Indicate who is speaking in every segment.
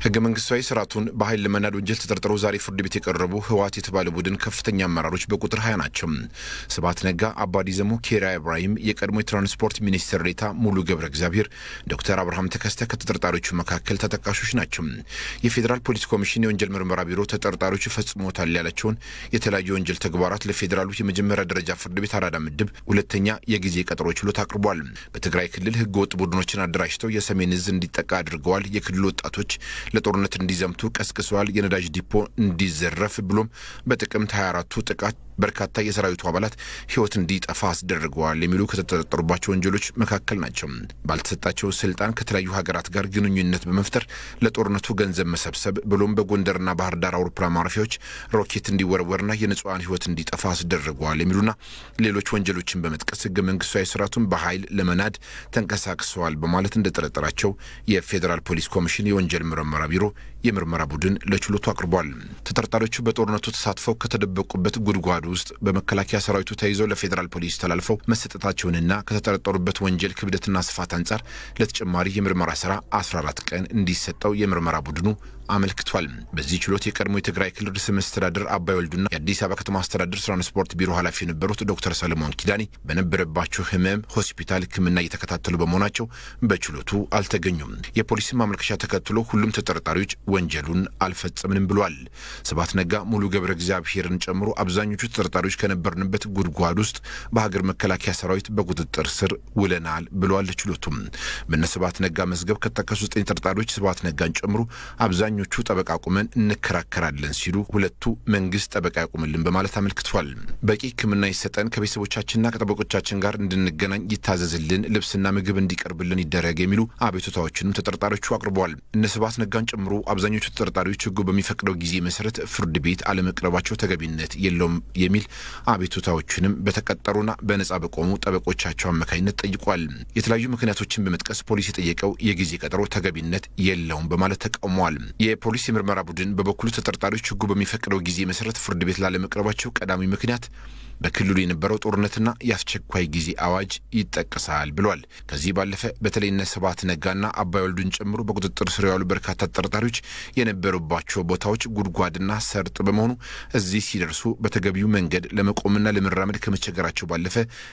Speaker 1: ህገ መንግስታዊ ስርዓቱን በኃይል ለመናድ ወንጀል ተጠርጥረው ዛሬ ፍርድ ቤት የቀረቡ ህወሓት የተባለ ቡድን ከፍተኛ አመራሮች በቁጥር ሀያ ናቸው። ስብሐት ነጋ፣ አባዲ ዘሞ፣ ኬሪያ ኢብራሂም፣ የቀድሞ የትራንስፖርት ሚኒስትር ዴኤታ ሙሉ ገብረ እግዚአብሔር፣ ዶክተር አብርሃም ተከስተ ከተጠርጣሪዎቹ መካከል ተጠቃሾች ናቸው። የፌዴራል ፖሊስ ኮሚሽን የወንጀል ምርመራ ቢሮ ተጠርጣሪዎቹ ፈጽሞታል ያላቸውን የተለያዩ የወንጀል ተግባራት ለፌዴራሉ የመጀመሪያ ደረጃ ፍርድ ቤት አራዳ ምድብ ሁለተኛ የጊዜ ቀጠሮ ችሎት አቅርቧል። በትግራይ ክልል ህገ ወጥ ቡድኖችን አደራጅተው የሰሜን እዝ እንዲጠቃ አድርገዋል። የክልሉ ወጣቶች ለጦርነት እንዲዘምቱ ቀስቅሰዋል። የነዳጅ ዲፖ እንዲዘረፍ ብሎም በጥቅምት 24ቱ ጥቃት በርካታ የሰራዊቱ አባላት ህይወት እንዲጠፋ አስደርገዋል የሚሉ ከተጠረጠሩባቸው ወንጀሎች መካከል ናቸው። ባልተሰጣቸው ስልጣን ከተለያዩ ሀገራት ጋር ግንኙነት በመፍጠር ለጦርነቱ ገንዘብ መሰብሰብ ብሎም በጎንደርና ባህር ዳር አውሮፕላን ማረፊያዎች ሮኬት እንዲወረወርና የንጹሐን ህይወት እንዲጠፋ አስደርገዋል የሚሉና ሌሎች ወንጀሎችን በመጥቀስ ህገ መንግስታዊ ስርዓቱን በኃይል ለመናድ ተንቀሳቅሰዋል በማለት እንደጠረጠራቸው የፌዴራል ፖሊስ ኮሚሽን የወንጀል ምርመራ ቢሮ የምርመራ ቡድን ለችሎቱ አቅርቧል። ተጠርጣሪዎቹ በጦርነቱ ተሳትፈው ከተደበቁበት ጉድጓድ ውስጥ በመከላከያ ሰራዊቱ ተይዘው ለፌዴራል ፖሊስ ተላልፈው መሰጠታቸውንና ከተጠረጠሩበት ወንጀል ክብደትና ስፋት አንጻር ለተጨማሪ የምርመራ ስራ 14 ቀን እንዲሰጠው የምርመራ ቡድኑ አመልክቷል። በዚህ ችሎት የቀድሞ የትግራይ ክልል ርዕሰ መስተዳድር አባይ ወልዱና የአዲስ አበባ ከተማ አስተዳደር ትራንስፖርት ቢሮ ኃላፊ የነበሩት ዶክተር ሰለሞን ኪዳኔ በነበረባቸው ህመም ሆስፒታል ሕክምና እየተከታተሉ በመሆናቸው በችሎቱ አልተገኙም። የፖሊስን ማመልከቻ ተከትሎ ሁሉም ተጠርጣሪዎች ወንጀሉን አልፈጸምንም ብሏል። ስብሐት ነጋ፣ ሙሉ ገብረ እግዚአብሔርን ጨምሮ አብዛኞቹ ተጠርጣሪዎች ከነበርንበት ጉድጓድ ውስጥ በሀገር መከላከያ ሰራዊት በቁጥጥር ስር ውለናል ብለዋል። ችሎቱም በነ ስብሐት ነጋ መዝገብ ከተጠቀሱ ዘጠኝ ተጠርጣሪዎች ስብሐት ነጋን ጨምሮ አብዛኞቹ ጠበቃ ቁመን እንከራከራለን ሲሉ ሁለቱ መንግስት ጠበቃ ያቁምልን በማለት አመልክቷል። በቂ ሕክምና ይሰጠን፣ ከቤተሰቦቻችንና ከጠበቆቻችን ጋር እንድንገናኝ ይታዘዝልን፣ ልብስና ምግብ እንዲቀርብልን ይደረግ የሚሉ አቤቱታዎችንም ተጠርጣሪዎቹ አቅርበዋል። እነ ስብሐት ነጋን ጨምሮ አብዛኞቹ ተጠርጣሪዎች ሕጉ በሚፈቅደው ጊዜ መሰረት ፍርድ ቤት አለመቅረባቸው ተገቢነት የለውም የሚል አቤቱታዎችንም በተቀጠሩና በነጻ በቆሙ ጠበቆቻቸው አማካኝነት ጠይቋል። የተለያዩ ምክንያቶችን በመጥቀስ ፖሊስ የጠየቀው የጊዜ ቀጠሮ ተገቢነት የለውም በማለት ተቃውመዋል። የፖሊስ የምርመራ ቡድን በበኩሉ ተጠርጣሪዎች ሕጉ በሚፈቅደው ጊዜ መሰረት ፍርድ ቤት ላለመቅረባቸው ቀዳሚ ምክንያት በክልሉ የነበረው ጦርነትና የአስቸኳይ ጊዜ አዋጅ ይጠቀሳል ብሏል። ከዚህ ባለፈ በተለይ እነ ስብሐት ነጋና አባይ ወልዱን ጨምሮ በቁጥጥር ስር ያሉ በርካታ ተጠርጣሪዎች የነበሩባቸው ቦታዎች ጉድጓድና ሰርጥ በመሆኑ እዚህ ሲደርሱ በተገቢው መንገድ ለመቆምና ለመራመድ ከመቸገራቸው ባለፈ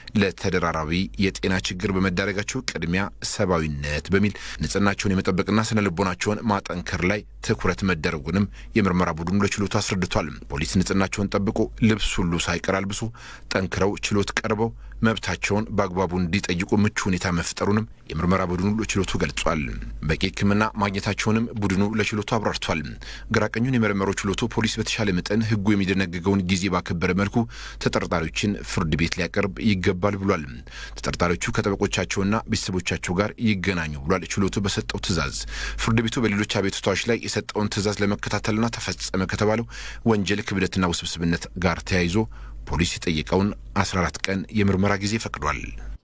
Speaker 1: ለተደራራቢ የጤና ችግር በመዳረጋቸው ቅድሚያ ሰብአዊነት በሚል ንጽህናቸውን የመጠበቅና ስነ ልቦናቸውን ማጠንከር ላይ ትኩረት መደረጉንም የምርመራ ቡድኑ ለችሎቱ አስረድቷል። ፖሊስ ንጽህናቸውን ጠብቆ ልብስ ሁሉ ሳይቀር አልብሶ ጠንክረው ችሎት ቀርበው መብታቸውን በአግባቡ እንዲጠይቁ ምቹ ሁኔታ መፍጠሩንም የምርመራ ቡድኑ ለችሎቱ ገልጿል። በቂ ሕክምና ማግኘታቸውንም ቡድኑ ለችሎቱ አብራርቷል። ግራቀኙን የመረመረው ችሎቱ ፖሊስ በተሻለ መጠን ሕጉ የሚደነግገውን ጊዜ ባከበረ መልኩ ተጠርጣሪዎችን ፍርድ ቤት ሊያቀርብ ይገባል ብሏል። ተጠርጣሪዎቹ ከጠበቆቻቸውና ቤተሰቦቻቸው ጋር ይገናኙ ብሏል። ችሎቱ በሰጠው ትዕዛዝ ፍርድ ቤቱ በሌሎች አቤቱታዎች ላይ የሰጠውን ትዕዛዝ ለመከታተልና ተፈጸመ ከተባለው ወንጀል ክብደትና ውስብስብነት ጋር ተያይዞ ፖሊስ የጠየቀውን 14 ቀን የምርመራ ጊዜ ፈቅዷል።